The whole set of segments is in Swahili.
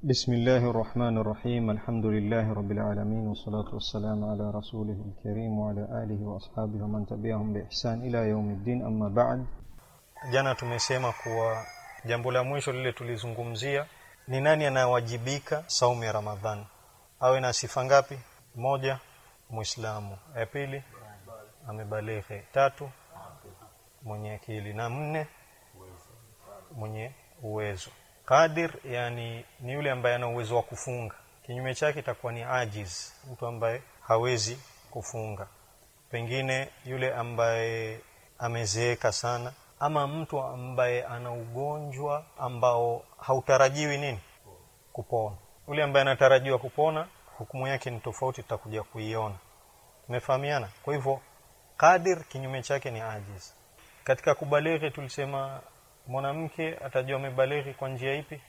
بسم الله الرحمن الرحيم الحمد لله رب العالمين والصلاة والسلام على رسوله الكريم وعلى آله وأصحابه ومن تبعهم بإحسان إلى يوم الدين أما بعد jana tumesema kuwa jambo la mwisho lile tulizungumzia ni nani anawajibika saumu ya ramadhani awe na sifa ngapi moja muislamu ya pili amebalighi tatu mwenye akili na nne mwenye uwezo qadir yani ni yule ambaye ana uwezo wa kufunga kinyume chake itakuwa ni ajiz mtu ambaye hawezi kufunga pengine yule ambaye amezeeka sana ama mtu ambaye ana ugonjwa ambao hautarajiwi nini kupona yule ambaye anatarajiwa kupona hukumu yake ni tofauti tutakuja kuiona tumefahamiana kwa hivyo qadir kinyume chake ni ajiz katika kubalighi tulisema mwanamke atajua amebalighi kwa njia ipi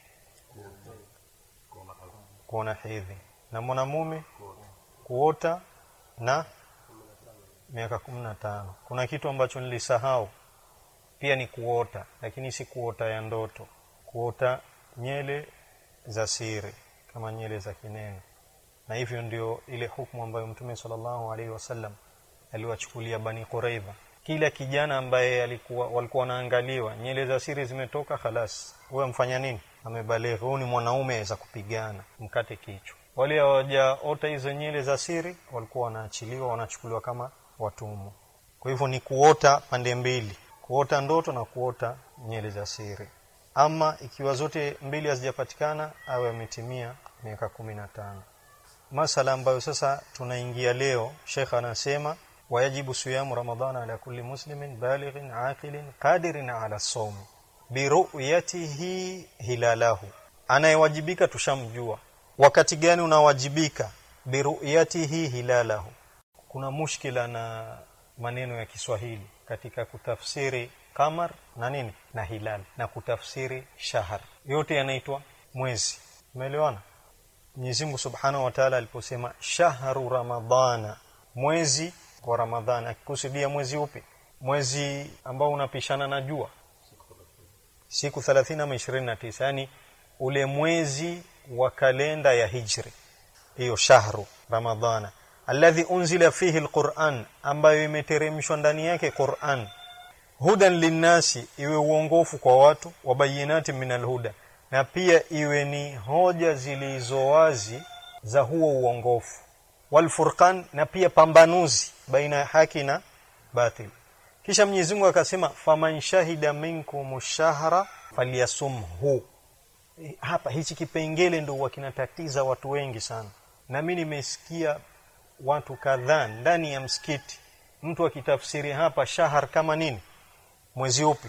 kuona hedhi na mwanamume kuota na miaka kumi na tano kuna kitu ambacho nilisahau pia ni kuota lakini si kuota ya ndoto kuota nyele za siri kama nyele za kineno na hivyo ndio ile hukumu ambayo mtume sallallahu alaihi wasallam aliwachukulia bani quraidha kila kijana ambaye alikuwa walikuwa wanaangaliwa nyele za siri zimetoka khalas wewe mfanya nini amebalighi huyu ni mwanaume aweza kupigana mkate kichwa wale hawajaota hizo nyele za siri walikuwa wanaachiliwa wanachukuliwa kama watumwa kwa hivyo ni kuota pande mbili kuota ndoto na kuota nyele za siri ama ikiwa zote mbili hazijapatikana awe ametimia miaka kumi na tano masala ambayo sasa tunaingia leo shekh anasema wayajibu siyamu ramadhana ala kulli muslimin balighin aqilin qadirin ala sawm biruyatihi hilalahu anayewajibika tushamjua wakati gani unawajibika biruyatihi hilalahu kuna mushkila na maneno ya Kiswahili katika kutafsiri kamar na nini na hilal na kutafsiri shahar yote yanaitwa mwezi umeelewana Mwenyezi Mungu Subhanahu wa Ta'ala aliposema shahru ramadhana mwezi wa ramadhani akikusudia mwezi upi mwezi ambao unapishana na jua siku 30 ama 29 yani ule mwezi wa kalenda ya hijri hiyo shahru ramadhana alladhi unzila fihi alquran ambayo imeteremshwa ndani yake Qur'an hudan linnasi iwe uongofu kwa watu wabayinati min alhuda na pia iwe ni hoja zilizowazi za huo uongofu walfurqan na pia pambanuzi baina ya haki na batil kisha Mwenyezi Mungu akasema faman shahida minkum shahra falyasumhu hapa hichi kipengele ndio wakinatatiza watu wengi sana na mimi nimesikia watu kadhaa ndani ya msikiti mtu akitafsiri hapa shahar kama nini mwezi upi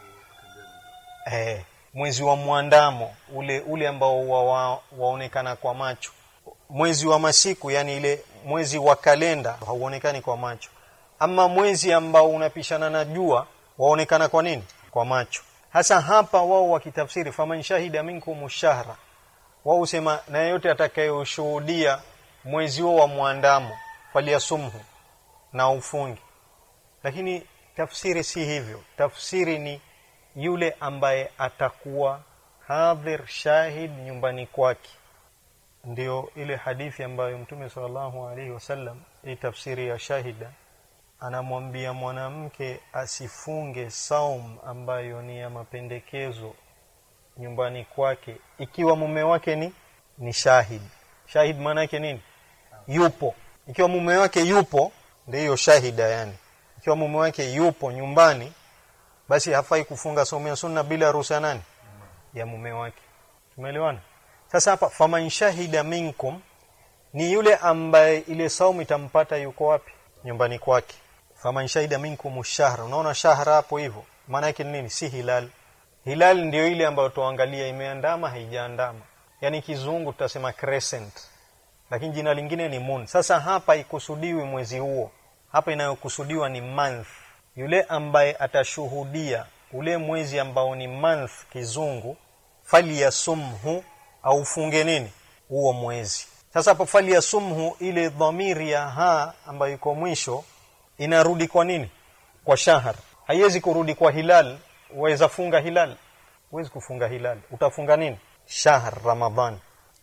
eh mwezi wa mwandamo ule ule ambao wa, wa, waonekana kwa macho mwezi wa masiku yani ile mwezi wa kalenda hauonekani kwa macho ama mwezi ambao unapishana na jua waonekana kwa nini kwa macho hasa hapa wao wakitafsiri faman shahida minkum shahra wao husema na yeyote atakayoshuhudia mwezi huo wa mwandamo faliyasumhu na ufungi lakini tafsiri si hivyo tafsiri ni yule ambaye atakuwa hadhir shahid nyumbani kwake ndio ile hadithi ambayo mtume sallallahu alaihi wasallam hii tafsiri ya shahida anamwambia mwanamke asifunge saum ambayo ni ya mapendekezo nyumbani kwake ikiwa mume wake ni ni shahid shahid maana yake nini yupo ikiwa mume wake yupo ndio hiyo shahida yani ikiwa mume wake yupo nyumbani basi hafai kufunga somo ya sunna bila ruhusa nani ya mume wake tumeelewana sasa hapa faman shahida minkum ni yule ambaye ile saumu itampata yuko wapi nyumbani kwake faman shahida minkum shahra unaona shahra hapo hivyo maana yake ni nini si hilal hilal ndio ile ambayo tuangalia imeandama haijaandama yani kizungu tutasema crescent lakini jina lingine ni moon sasa hapa ikusudiwi mwezi huo hapa inayokusudiwa ni month yule ambaye atashuhudia ule mwezi ambao ni month kizungu falyasumhu au funge nini huo mwezi sasa hapo falyasumhu ile dhamiri ya ha ambayo iko mwisho inarudi kwa nini kwa shahar haiwezi kurudi kwa hilal uweza funga hilal huwezi kufunga hilal utafunga nini shahr ramadhan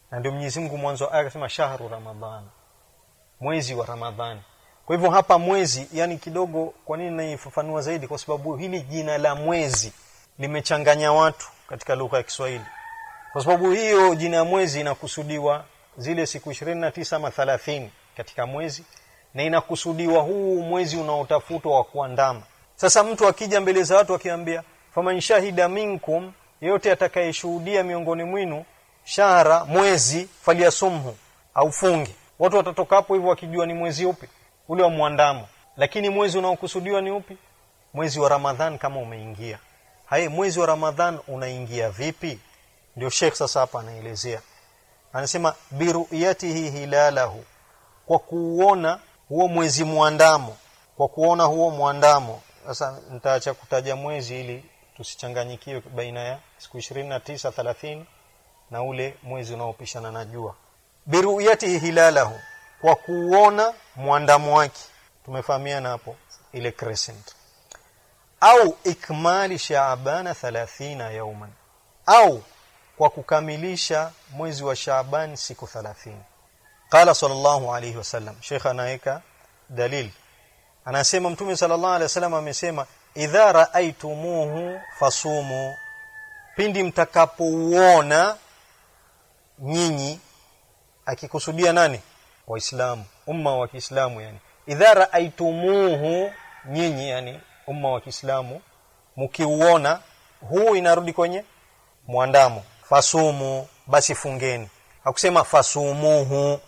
na ndio Mwenyezi Mungu mwanzo wa aya akasema shahru ramadhan mwezi wa ramadhani kwa hivyo hapa mwezi yani kidogo kwa nini naifafanua zaidi kwa sababu hili jina la mwezi limechanganya watu katika lugha ya Kiswahili kwa sababu hiyo jina ya mwezi inakusudiwa zile siku 29 ama 30 katika mwezi na inakusudiwa huu mwezi unaotafutwa wa kuandama sasa mtu akija mbele za watu akiambia faman shahida minkum yeyote atakayeshuhudia miongoni mwinu shahra mwezi faliasumhu au fungi watu watatoka hapo hivyo wakijua ni mwezi upi ule wa mwandamo lakini mwezi unaokusudiwa ni upi mwezi wa ramadhan kama umeingia haye mwezi wa ramadhan unaingia vipi ndio Sheikh sasa hapa anaelezea anasema biruyatihi hilalahu kwa kuona huo mwezi mwandamo kwa kuona huo mwandamo sasa nitaacha kutaja mwezi ili tusichanganyikiwe baina ya siku 29 30 na ule mwezi unaopishana na jua biruyatihi hilalahu kwa kuona mwandamo wake tumefahamiana hapo ile crescent au ikmali shaabana 30 yauman au kwa kukamilisha mwezi wa Shaaban siku 30 qala sallallahu alayhi wasallam sheikh anaweka dalil anasema mtume sallallahu alayhi wasallam amesema idha raaitumuhu fasumu pindi mtakapouona nyinyi akikusudia nani waislamu umma wa Kiislamu yani idha raaitumuhu nyinyi yani umma wa Kiislamu mkiuona huu inarudi kwenye mwandamo fasumu basi fungeni hakusema fasumuhu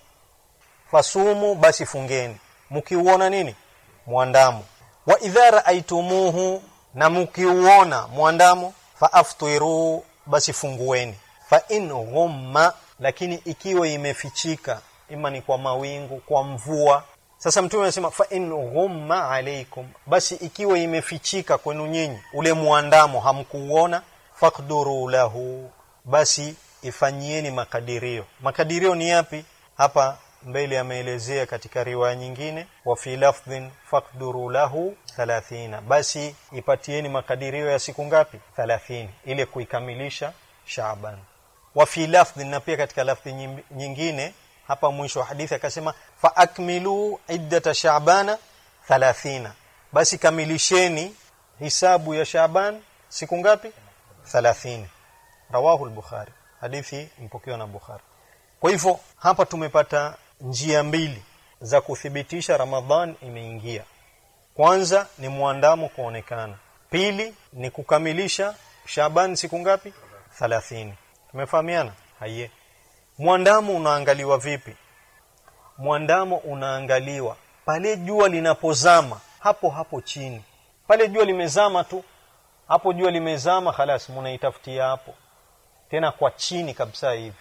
fasumu basi fungeni mkiuona nini mwandamo wa idha raaitumuhu na mkiuona mwandamo faaftiru basi fungueni fa in ghumma lakini ikiwa imefichika ima ni kwa mawingu kwa mvua sasa mtume anasema fa in ghumma alaikum basi ikiwa imefichika kwenu nyinyi ule mwandamo hamkuuona faqduru lahu basi ifanyieni makadirio makadirio ni yapi hapa mbele ameelezea katika riwaya nyingine wa fi lafdhin faqduru lahu 30 basi ipatieni makadirio ya siku ngapi 30 ile kuikamilisha Shaaban wa fi lafdhin na pia katika lafdhi nyingine hapa mwisho wa hadithi akasema fa akmilu iddata Shaabana 30 basi kamilisheni hisabu ya Shaaban siku ngapi 30 rawahu al-Bukhari hadithi mpokewa na Bukhari kwa hivyo hapa tumepata njia mbili za kuthibitisha Ramadhan imeingia kwanza ni muandamo kuonekana pili ni kukamilisha Shaban siku ngapi 30 tumefahamiana haiye mwandamo unaangaliwa vipi mwandamo unaangaliwa pale jua linapozama hapo hapo chini pale jua limezama tu hapo jua limezama halas munaitafutia hapo tena kwa chini kabisa hivi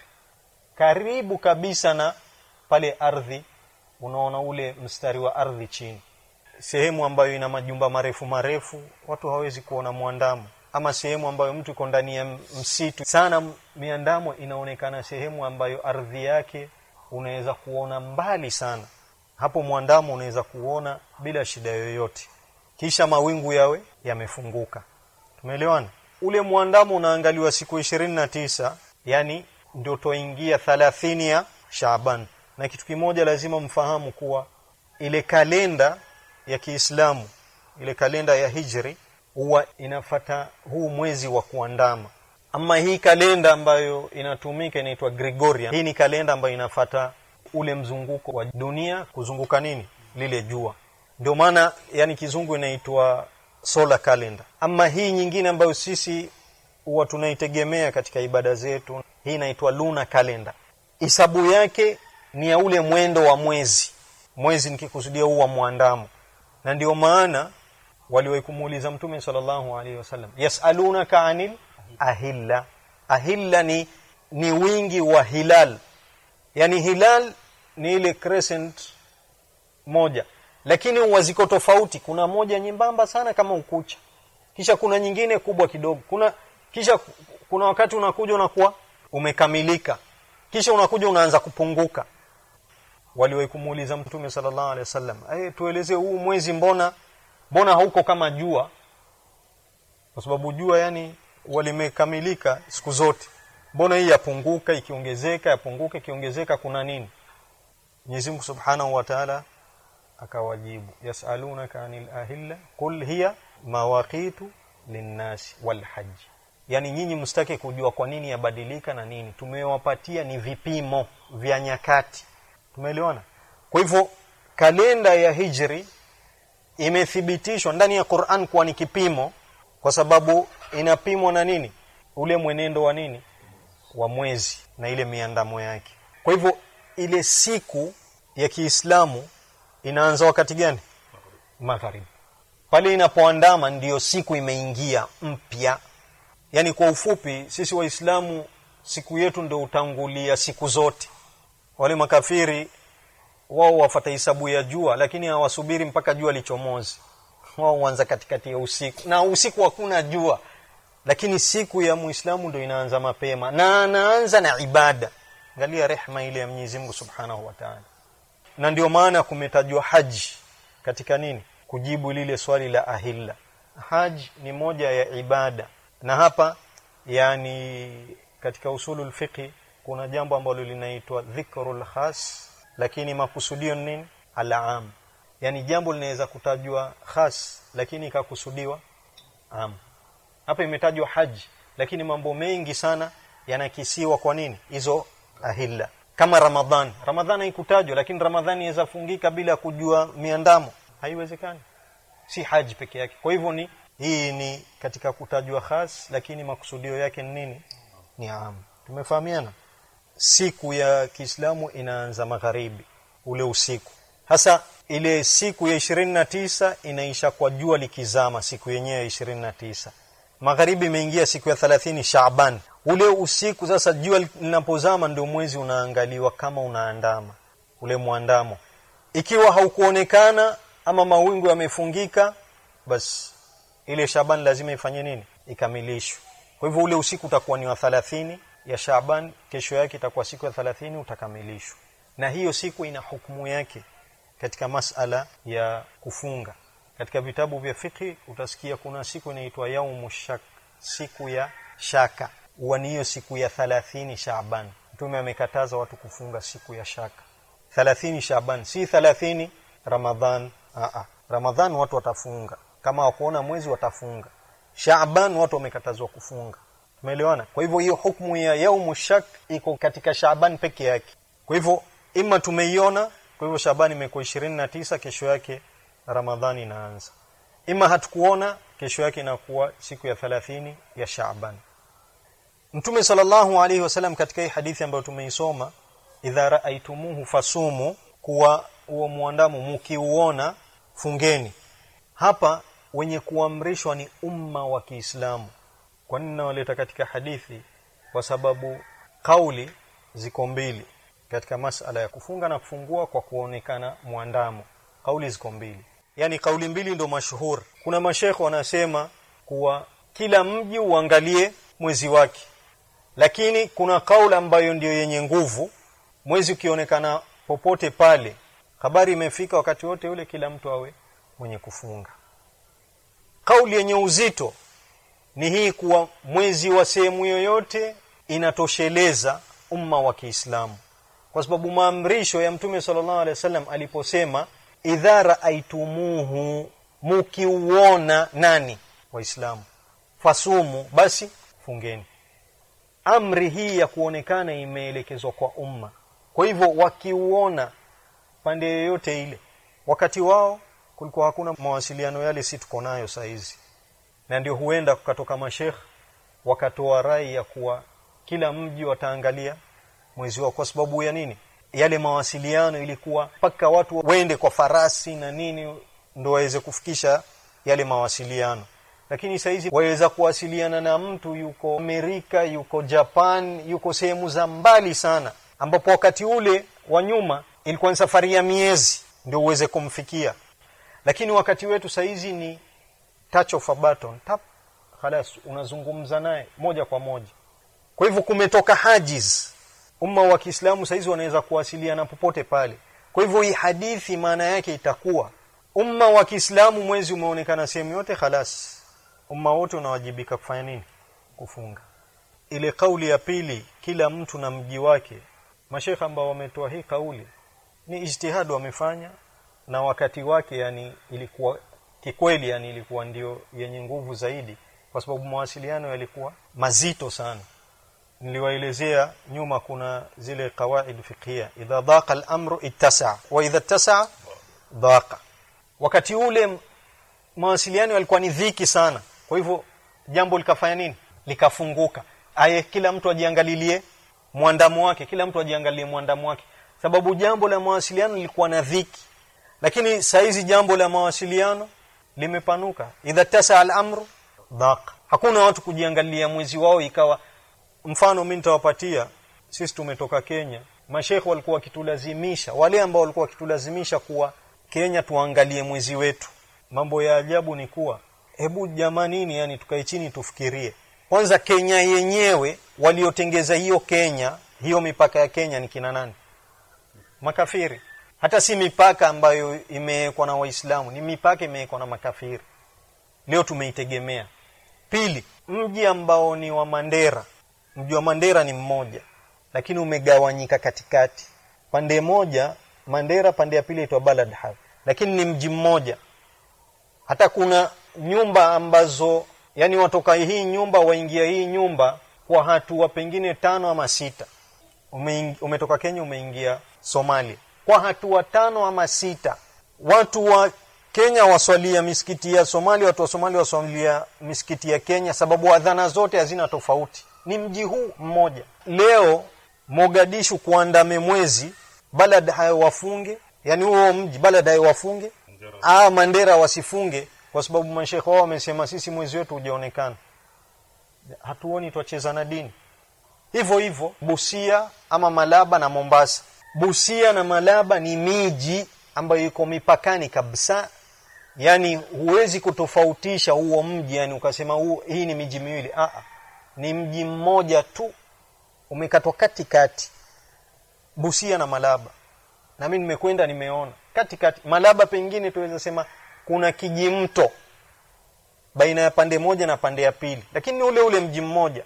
karibu kabisa na pale ardhi unaona ule mstari wa ardhi chini sehemu ambayo ina majumba marefu marefu watu hawezi kuona mwandamo ama sehemu ambayo mtu iko ndani ya msitu sana miandamo inaonekana sehemu ambayo ardhi yake unaweza kuona mbali sana hapo mwandamo unaweza kuona bila shida yoyote kisha mawingu yawe yamefunguka tumeelewana ule mwandamo unaangaliwa siku ishirini na tisa yani ndio toingia 30 ya Shaaban na kitu kimoja lazima mfahamu kuwa ile kalenda ya Kiislamu ile kalenda ya Hijri huwa inafata huu mwezi wa kuandama ama hii kalenda ambayo inatumika inaitwa Gregorian hii ni kalenda ambayo inafata ule mzunguko wa dunia kuzunguka nini lile jua ndio maana yani kizungu inaitwa solar calendar ama hii nyingine ambayo sisi huwa tunaitegemea katika ibada zetu hii inaitwa lunar calendar hisabu yake ni ya ule mwendo wa mwezi mwezi nikikusudia huu wa mwandamo na ndio maana waliwahi kumuuliza mtume sallallahu alaihi wasallam yasalunaka anil ahilla ahilla ni ni wingi wa hilal yani hilal ni ile crescent moja lakini huwa ziko tofauti kuna moja nyembamba sana kama ukucha kisha kuna nyingine kubwa kidogo kuna kisha kuna wakati unakuja unakuwa umekamilika kisha unakuja unaanza kupunguka waliwahi kumuuliza mtume sallallahu alaihi wasallam eh tueleze huu mwezi mbona mbona hauko kama jua kwa sababu jua yani walimekamilika siku zote mbona hii yapunguka ikiongezeka yapunguka ikiongezeka kuna nini Mwenyezi Mungu Subhanahu wa Ta'ala akawajibu yasalunaka anil ahilla qul hiya mawaqitu linnasi wal hajj yani nyinyi msitake kujua kwa nini yabadilika na nini tumewapatia ni vipimo vya nyakati tumeelewana kwa hivyo kalenda ya hijri imethibitishwa ndani ya Qur'an kuwa ni kipimo kwa sababu inapimwa na nini ule mwenendo wa nini wa mwezi na ile miandamo yake kwa hivyo ile siku ya Kiislamu inaanza wakati gani magharibi pale inapoandama ndiyo siku imeingia mpya yani kwa ufupi sisi waislamu siku yetu ndio utangulia siku zote wale makafiri wao wafata hisabu ya jua lakini hawasubiri mpaka jua lichomoze wao huanza katikati ya usiku na usiku hakuna jua lakini siku ya muislamu ndio inaanza mapema na anaanza na ibada angalia rehma ile ya Mwenyezi Mungu Subhanahu wa Ta'ala na ndio maana kumetajwa haji katika nini kujibu lile swali la ahilla haji ni moja ya ibada na hapa yani katika usulul fiqh kuna jambo ambalo linaitwa dhikrul khas lakini makusudio ni nini al-am yani jambo linaweza kutajwa khas lakini ikakusudiwa am hapa imetajwa haji lakini mambo mengi sana yanakisiwa kwa nini hizo ahilla kama ramadhan ramadhan haikutajwa lakini ramadhani inaweza fungika bila kujua miandamo haiwezekani si haji peke yake kwa hivyo ni hii ni katika kutajwa khas lakini makusudio yake ni nini ni am tumefahamiana siku ya Kiislamu inaanza magharibi ule usiku hasa ile siku ya 29 inaisha kwa jua likizama siku yenyewe ya 29 magharibi imeingia siku ya 30 Shaaban ule usiku sasa jua linapozama ndio mwezi unaangaliwa kama unaandama ule mwandamo ikiwa haukuonekana ama mawingu yamefungika basi ile Shaaban lazima ifanye nini ikamilishwe kwa hivyo ule usiku utakuwa ni wa 30 ya Shaaban kesho yake itakuwa siku ya 30 utakamilishwa na hiyo siku ina hukumu yake katika masala ya kufunga katika vitabu vya fiqh utasikia kuna siku inaitwa yaumu shak siku ya shaka huwa ni hiyo siku ya 30 Shaaban mtume amekataza watu kufunga siku ya shaka 30 Shaaban si 30 Ramadhan a a Ramadhan watu watafunga kama wakuona mwezi watafunga Shaaban watu wamekatazwa kufunga Umeelewana? Kwa hivyo hiyo hukumu ya yaumu shak iko katika Shaaban peke yake. Kwa hivyo ima tumeiona, kwa hivyo Shaaban imekuwa 29 kesho yake Ramadhani inaanza. Ima hatukuona, kesho yake inakuwa siku ya 30 ya Shaaban. Mtume sallallahu alaihi wasallam katika hii hadithi ambayo tumeisoma, idha raaitumuhu fasumu, kuwa huo muandamo mkiuona fungeni. Hapa wenye kuamrishwa ni umma wa Kiislamu kwa nini nawaleta katika hadithi kwa sababu kauli ziko mbili katika masala ya kufunga na kufungua kwa kuonekana mwandamo kauli ziko mbili yani kauli mbili ndo mashuhuri kuna mashekhe wanasema kuwa kila mji uangalie mwezi wake lakini kuna kauli ambayo ndiyo yenye nguvu mwezi ukionekana popote pale habari imefika wakati wote ule kila mtu awe mwenye kufunga kauli yenye uzito ni hii kuwa mwezi wa sehemu yoyote inatosheleza umma wa Kiislamu kwa sababu maamrisho ya Mtume sallallahu alaihi wasallam aliposema idha raaitumuhu mukiuona nani waislamu fasumu basi fungeni amri hii ya kuonekana imeelekezwa kwa umma kwa hivyo wakiuona pande yoyote ile wakati wao kulikuwa hakuna mawasiliano yale si tuko nayo saa hizi na ndio huenda kukatoka mashekh wakatoa rai ya kuwa kila mji wataangalia mwezi wao kwa sababu ya nini yale mawasiliano ilikuwa mpaka watu wende kwa farasi na nini ndo waweze kufikisha yale mawasiliano lakini saizi waweza kuwasiliana na mtu yuko Amerika yuko Japan yuko sehemu za mbali sana ambapo wakati ule wa nyuma ilikuwa ni safari ya miezi ndio uweze kumfikia lakini wakati wetu saizi ni touch of a button tap khalas unazungumza naye moja kwa moja kwa hivyo kumetoka hajiz umma wa Kiislamu saizi wanaweza kuwasiliana popote pale kwa hivyo hii hadithi maana yake itakuwa umma wa Kiislamu mwezi umeonekana sehemu yote khalas umma wote unawajibika kufanya nini kufunga ile kauli ya pili kila mtu na mji wake mashekha ambao wametoa hii kauli ni ijtihad wamefanya na wakati wake yani ilikuwa kikweli yani ilikuwa ndio yenye nguvu zaidi kwa sababu mawasiliano yalikuwa mazito sana niliwaelezea nyuma kuna zile qawaid fiqhia idha daqa al-amru ittasa wa idha ittasa daqa wakati ule mawasiliano yalikuwa ni dhiki sana kwa hivyo jambo likafanya nini likafunguka aye kila mtu ajiangalilie mwandamo wake kila mtu ajiangalie mwandamo wake sababu jambo la mawasiliano lilikuwa na dhiki lakini saizi jambo la mawasiliano limepanuka idha tasa al-amru daqa hakuna watu kujiangalia mwezi wao ikawa mfano mimi nitawapatia sisi tumetoka Kenya mashekhe walikuwa wakitulazimisha wale ambao walikuwa wakitulazimisha kuwa Kenya tuangalie mwezi wetu mambo ya ajabu ni kuwa hebu jamanini yani tukae chini tufikirie kwanza Kenya yenyewe waliotengeza hiyo Kenya hiyo mipaka ya Kenya ni kina nani makafiri hata si mipaka ambayo imewekwa na waislamu ni mipaka imewekwa na makafiri leo tumeitegemea pili mji ambao ni wa Mandera mji wa Mandera ni mmoja lakini umegawanyika katikati pande moja Mandera pande ya pili itwa Balad Haw lakini ni mji mmoja hata kuna nyumba ambazo yani watoka hii nyumba waingia hii nyumba kwa hatua pengine tano ama sita Ume, umetoka Kenya umeingia Somalia kwa hatua tano ama sita watu wa Kenya waswalia misikiti ya Somalia watu wa Somalia waswalia misikiti ya Kenya sababu adhana zote hazina tofauti ni mji huu mmoja leo Mogadishu kuandame mwezi balad hayo wafunge yani huo mji balad hayo wafunge ah Mandera wasifunge kwa sababu mashekhe wao wamesema sisi mwezi wetu hujaonekana hatuoni twacheza na dini hivyo hivyo Busia ama Malaba na Mombasa Busia na Malaba ni miji ambayo iko mipakani kabisa yani huwezi kutofautisha huo mji yani ukasema huo hii ni miji miwili a ni mji mmoja tu umekatwa katikati Busia na Malaba na mimi nimekwenda nimeona katikati Malaba pengine tuweza sema kuna kijimto baina ya pande moja na pande ya pili lakini ni ule ule mji mmoja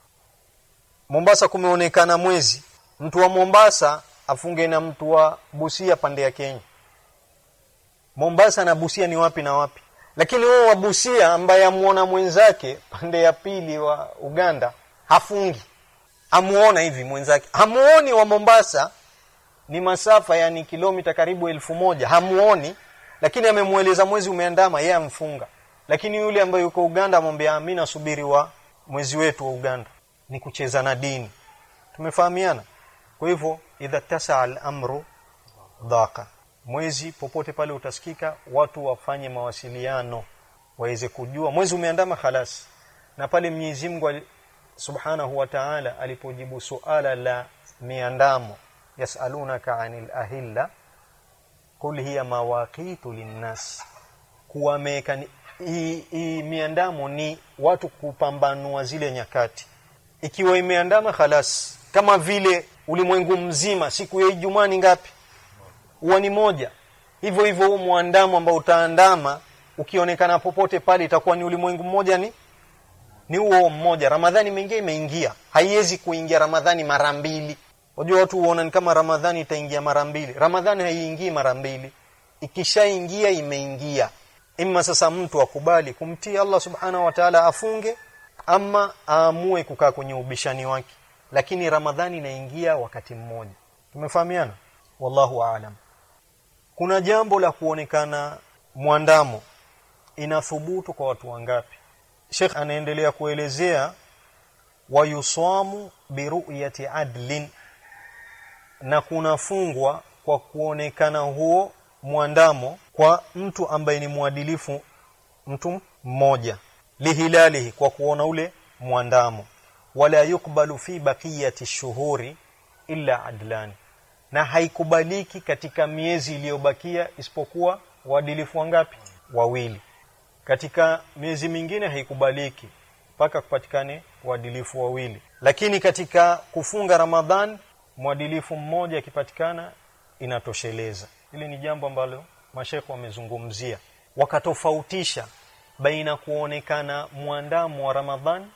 Mombasa kumeonekana mwezi mtu wa Mombasa afunge na mtu wa Busia pande ya Kenya Mombasa na Busia ni wapi na wapi lakini huo wa Busia ambaye amuona mwenzake pande ya pili wa Uganda hafungi amuona hivi mwenzake hamuoni wa Mombasa ni masafa yani kilomita karibu elfu moja hamuoni lakini amemueleza mwezi umeandama yeye amfunga lakini yule ambaye yuko Uganda amwambia mimi nasubiri wa mwezi wetu wa Uganda ni kucheza na dini tumefahamiana kwa hivyo idha tasa al-amru dhaqa mwezi popote pale utasikika watu wafanye mawasiliano waweze kujua mwezi umeandama khalas na pale Mwenyezi Mungu Subhanahu wa Ta'ala alipojibu suala la miandamo yasalunaka anil ahilla qul hiya mawaqitu linnas kuwameka hii miandamo ni watu kupambanua zile nyakati ikiwa imeandama khalas kama vile ulimwengu mzima siku ya Ijumaa ni ngapi huwa ni moja hivyo hivyo huu muandamo ambao utaandama ukionekana popote pale itakuwa ni ulimwengu mmoja ni ni huo mmoja ramadhani imeingia imeingia haiwezi kuingia ramadhani mara mbili unajua watu huona ni kama ramadhani itaingia mara mbili ramadhani haiingii mara mbili ikishaingia imeingia imma sasa mtu akubali kumtii Allah subhanahu wa ta'ala afunge ama aamue kukaa kwenye ubishani wake lakini ramadhani inaingia wakati mmoja tumefahamiana wallahu aalam kuna jambo la kuonekana mwandamo inathubutu kwa watu wangapi Sheikh anaendelea kuelezea wayusamu biruyati adlin na kunafungwa kwa kuonekana huo mwandamo kwa mtu ambaye ni mwadilifu mtu mmoja lihilalihi kwa kuona ule mwandamo wala yukbalu fi baqiyati shuhuri illa adlani na haikubaliki katika miezi iliyobakia isipokuwa waadilifu wangapi wawili katika miezi mingine haikubaliki mpaka kupatikane waadilifu wawili lakini katika kufunga ramadhan mwadilifu mmoja akipatikana inatosheleza hili ni jambo ambalo mashekhe wamezungumzia wakatofautisha baina kuonekana mwandamo wa ramadhan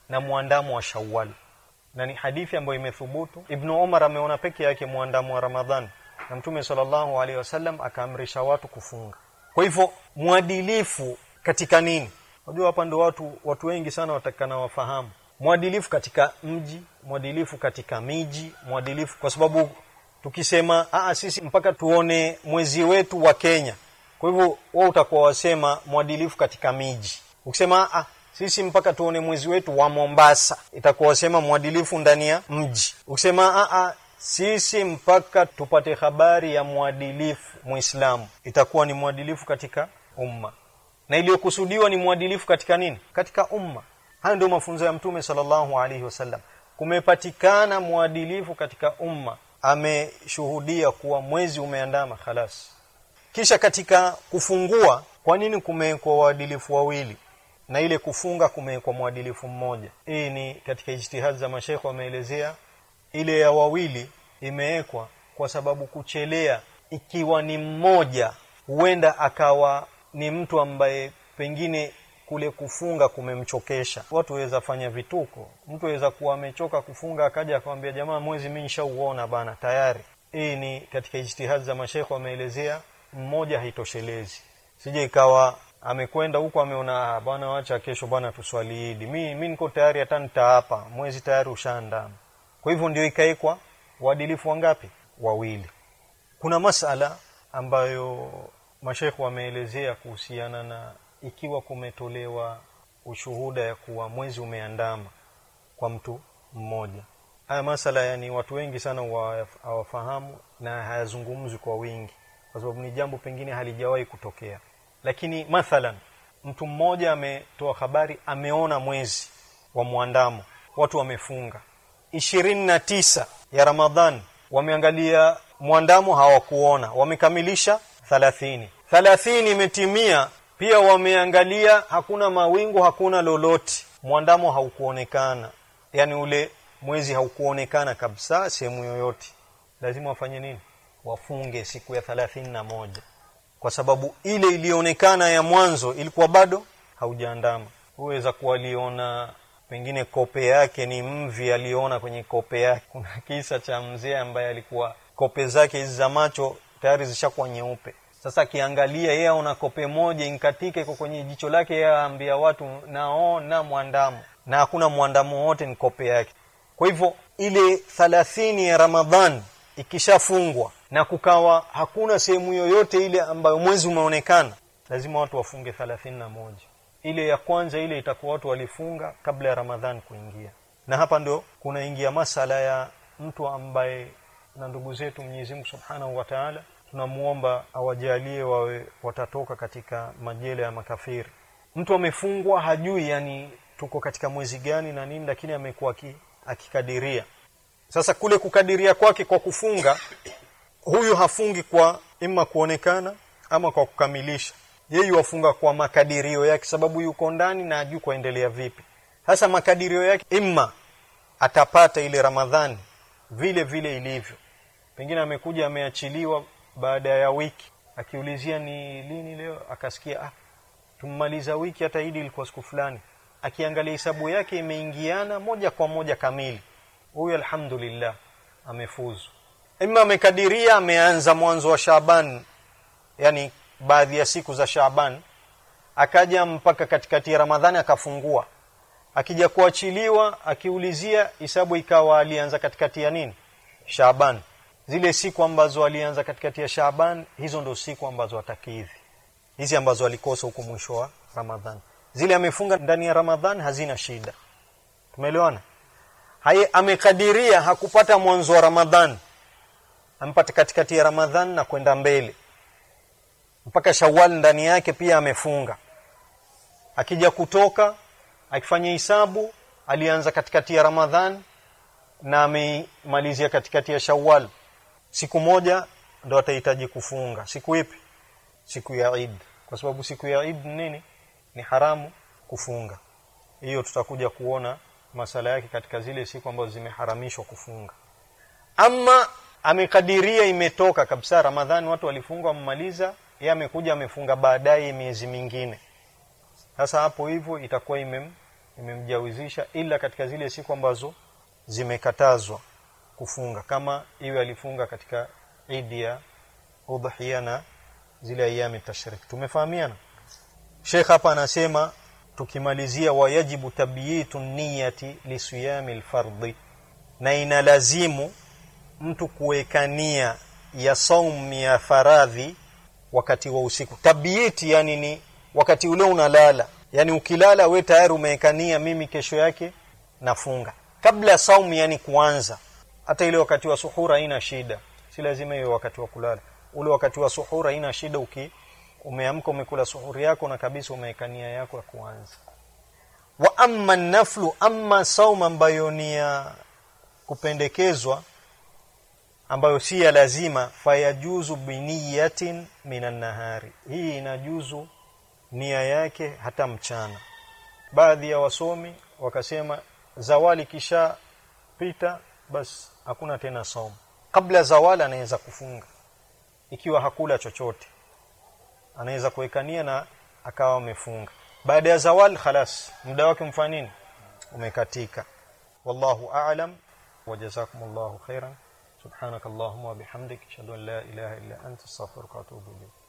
na mwandamo wa Shawwal na ni hadithi ambayo imethubutu Ibn Umar ameona peke yake mwandamo wa Ramadhan na Mtume sallallahu alaihi wasallam akaamrisha watu kufunga kwa hivyo mwadilifu katika nini unajua hapa ndio watu watu wengi sana watakana wafahamu mwadilifu katika mji mwadilifu katika miji mwadilifu kwa sababu tukisema aa sisi mpaka tuone mwezi wetu wa Kenya kwa hivyo wao utakuwa wasema mwadilifu katika miji ukisema aa sisi mpaka tuone mwezi wetu wa Mombasa itakuwa wasema mwadilifu ndani ya mji ukisema aa sisi mpaka tupate habari ya mwadilifu muislamu itakuwa ni mwadilifu katika umma na iliyokusudiwa ni mwadilifu katika nini katika umma haya ndio mafunzo ya mtume sallallahu alaihi wasallam kumepatikana mwadilifu katika umma ameshuhudia kuwa mwezi umeandama khalas kisha katika kufungua kwa nini kumewekwa waadilifu wawili na ile kufunga kumewekwa mwadilifu mmoja hii ni katika ijtihad za mashekhe wameelezea ile ya wawili imewekwa kwa sababu kuchelea ikiwa ni mmoja huenda akawa ni mtu ambaye pengine kule kufunga kumemchokesha watu waweza fanya vituko mtu aweza kuwa amechoka kufunga akaja akamwambia jamaa mwezi mimi nishauona bana tayari hii ni katika ijtihad za mashekhe wameelezea mmoja haitoshelezi sije ikawa amekwenda huko ameona bwana wacha kesho bwana tuswali idi mi mimi niko tayari hata nitaapa mwezi tayari ushaandama kwa hivyo ndio ikaekwa uadilifu wangapi wawili kuna masala ambayo mashekhe wameelezea kuhusiana na ikiwa kumetolewa ushuhuda ya kuwa mwezi umeandama kwa mtu mmoja haya masala yani watu wengi sana hawafahamu na hayazungumzwi kwa wingi kwa sababu ni jambo pengine halijawahi kutokea lakini mathalan mtu mmoja ametoa habari ameona mwezi wa mwandamo watu wamefunga ishirini na tisa ya ramadhan wameangalia mwandamo hawakuona wamekamilisha thalathini thalathini imetimia pia wameangalia hakuna mawingu hakuna lolote mwandamo haukuonekana yani ule mwezi haukuonekana kabisa sehemu yoyote lazima wafanye nini wafunge siku ya thalathini na moja kwa sababu ile ilionekana ya mwanzo ilikuwa bado haujaandama huweza kuwa aliona pengine kope yake ni mvi aliona kwenye kope yake kuna kisa cha mzee ambaye alikuwa kope zake hizi za macho tayari zishakuwa nyeupe sasa akiangalia yeye aona kope moja inkatike iko kwenye jicho lake yeye aambia watu naona mwandamo na hakuna mwandamo wote ni kope yake kwa hivyo ile thalathini ya ramadhan ikishafungwa na kukawa hakuna sehemu yoyote ile ambayo mwezi umeonekana lazima watu wafunge thalathini na moja ile ya kwanza ile itakuwa watu walifunga kabla ya ramadhan kuingia na hapa ndio kunaingia masala ya mtu ambaye na ndugu zetu Mwenyezi Mungu Subhanahu wa Ta'ala tunamuomba awajalie wawe watatoka katika majela ya makafiri mtu amefungwa hajui yani tuko katika mwezi gani na nini lakini amekuwa akikadiria sasa kule kukadiria kwake kwa kufunga huyu hafungi kwa ima kuonekana ama kwa kukamilisha yeye wafunga kwa makadirio yake sababu yuko ndani na ajui kuendelea vipi sasa makadirio yake imma atapata ile ramadhani vile vile ilivyo pengine amekuja ameachiliwa baada ya wiki akiulizia ni lini leo akasikia ah tummaliza wiki hata idi ilikuwa siku fulani akiangalia hesabu yake imeingiana moja kwa moja kamili huyu alhamdulillah amefuzu ima amekadiria ameanza mwanzo wa Shaaban yani baadhi ya siku za Shaaban akaja mpaka katikati ya Ramadhani akafungua akija kuachiliwa akiulizia hisabu ikawa alianza katikati ya nini Shaaban zile siku ambazo alianza katikati ya Shaaban hizo ndo siku ambazo atakidhi hizi ambazo alikosa huko mwisho wa Ramadhani zile amefunga ndani ya Ramadhani hazina shida tumeelewana haye amekadiria hakupata mwanzo wa Ramadhani ampata katikati ya Ramadhani na kwenda mbele mpaka Shawwal ndani yake pia amefunga akija kutoka akifanya hisabu alianza katikati ya Ramadhan na ameimalizia katikati ya Shawwal siku moja ndo atahitaji kufunga siku ipi siku ya Eid kwa sababu siku ya Eid nini ni haramu kufunga hiyo tutakuja kuona masala yake katika zile siku ambazo zimeharamishwa kufunga ama amekadiria imetoka kabisa Ramadhani watu walifunga wamemaliza yeye amekuja amefunga baadaye miezi mingine sasa hapo hivyo itakuwa imem imemjawizisha ila katika zile siku ambazo zimekatazwa kufunga kama iwe alifunga katika idi ya udhiya na zile ayami tashrik tumefahamiana Sheikh hapa anasema tukimalizia wayajibu tabyitu niyati lisiyami alfardhi na inalazimu mtu kuwekania ya saum ya faradhi wakati wa usiku tabyiti yani ni wakati ule unalala yani ukilala we tayari umewekania mimi kesho yake nafunga kabla saumu yani kuanza hata ile wakati wa suhura haina shida si lazima iwe wakati wa kulala ule wakati wa suhura haina shida uki umeamka umekula suhuri yako na kabisa umewekania yako ya kuanza wa amma naflu amma sauma ambayo ni ya kupendekezwa ambayo si ya lazima fayajuzu biniyatin minan nahari hii inajuzu nia yake hata mchana baadhi ya wasomi wakasema zawali kisha pita basi hakuna tena saumu kabla zawali anaweza kufunga ikiwa hakula chochote anaweza kuwekania na akawa amefunga baada ya zawal khalas muda wake mfanya nini umekatika wallahu a'lam wajazakumullahu khairan subhanakallahumma wa bihamdik ashhadu an la ilaha illa anta astaghfiruka wa atubu ilayk